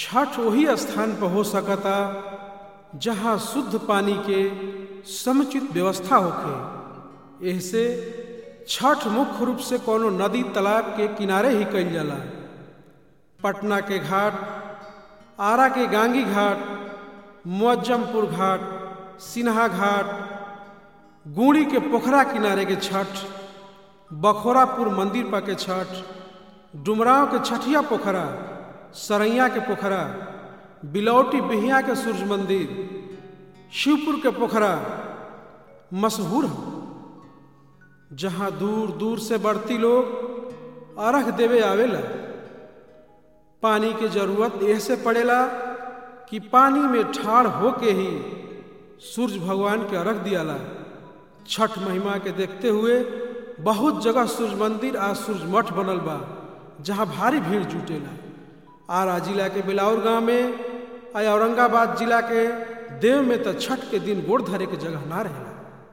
छठ वही स्थान पर हो सकता जहाँ शुद्ध पानी के समुचित व्यवस्था होखे एहसे छठ मुख्य रूप से कोनो नदी तालाब के किनारे ही कइल जाला पटना के घाट आरा के गांगी घाट मुअज्जमपुर घाट सिन्हा घाट गुड़ी के पोखरा किनारे के छठ बखोरापुर मंदिर पर के छठ डुमराव के छठिया पोखरा सरैया के पोखरा बिलौटी बिहिया के सूर्य मंदिर शिवपुर के पोखरा मशहूर है जहाँ दूर दूर से बढ़ती लोग अर्घ देवे आवेला पानी के जरूरत ऐसे पड़ेला कि पानी में ठाड़ होके ही सूर्य भगवान के अर्घ दियाला छठ महिमा के देखते हुए बहुत जगह सूर्य मंदिर आ सूर्य मठ बनल बा जहाँ भारी भीड़ जुटेला आरा जिला के बिलाउर गांव में आ औरंगाबाद जिला के देव में तो छठ के दिन गोड़ धरे के जगह ना रहेला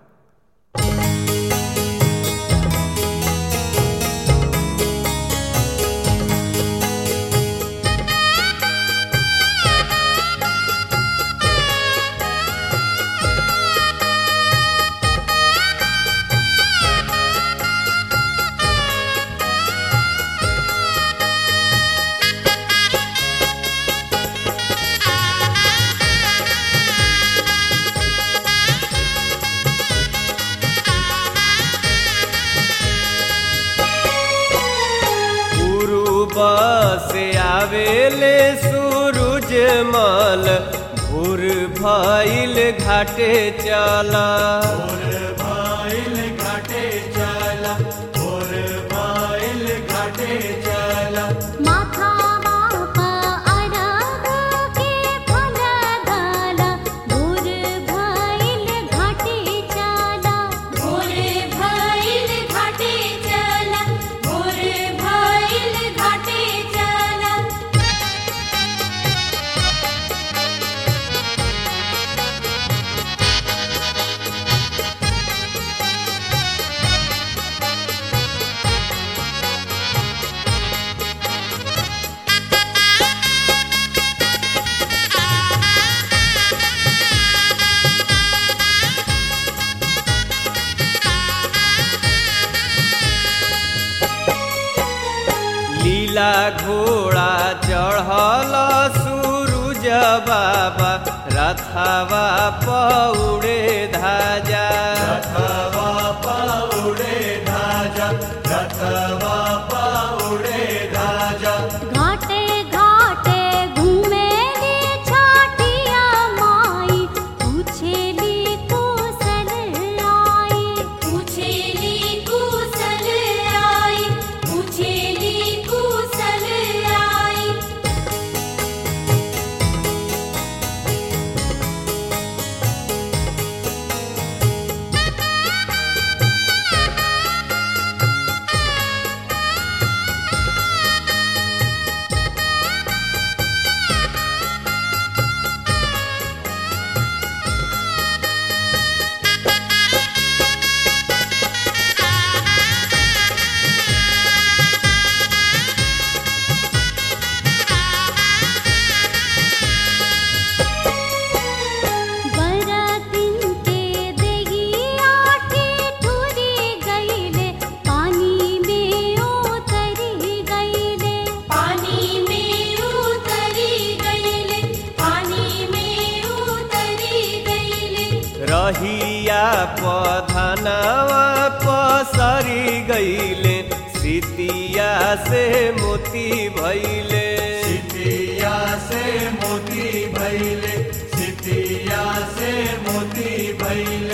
से आवेले सूरज मल भोर भइल घाटे चला भोर भइल घाटे चला भोर भइल घाटे चला माथा बापा अरग के फल गाला भोर भइल घाटे चला भोर भइल घाटे चला भोर भइल घाटे चला लीला घोड़ा चढ़ल सूरज बाबा रथवा पौड़े धाजा रथवा पाउडे धाजा रथवा पाउडे धाजा घाटे घाटे घूमे रे छाटिया माई पूछेली कुशल आई पूछेली कुशल आई पूछेली कुशल आई बरतिन के देगी आठी ठुरी गईले पानी में उतरी गईले पानी में उतरी गईले पानी में उतरी गईले रहिया पधनवा पसरी गईले सितिया से मोती भैले सितिया से मोती भैले सितिया से मोती भैले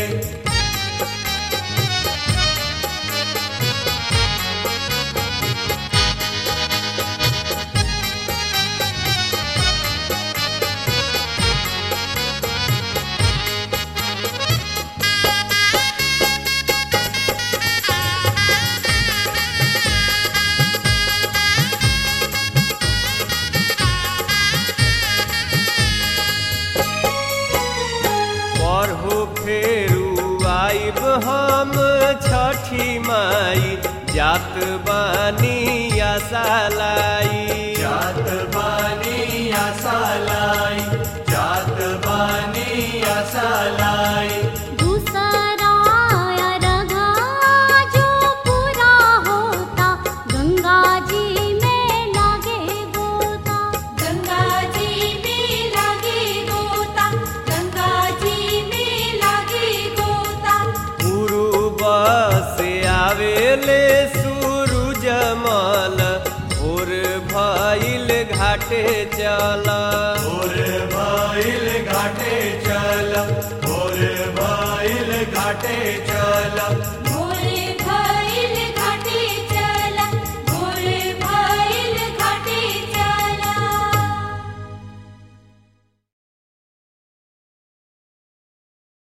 पढ़ो फेरू आइब हम छठी माई जात बानी आशा लाई जात बानी आशा घाटे चला भोर भइल घाटे चल भोर भइल घाटे चल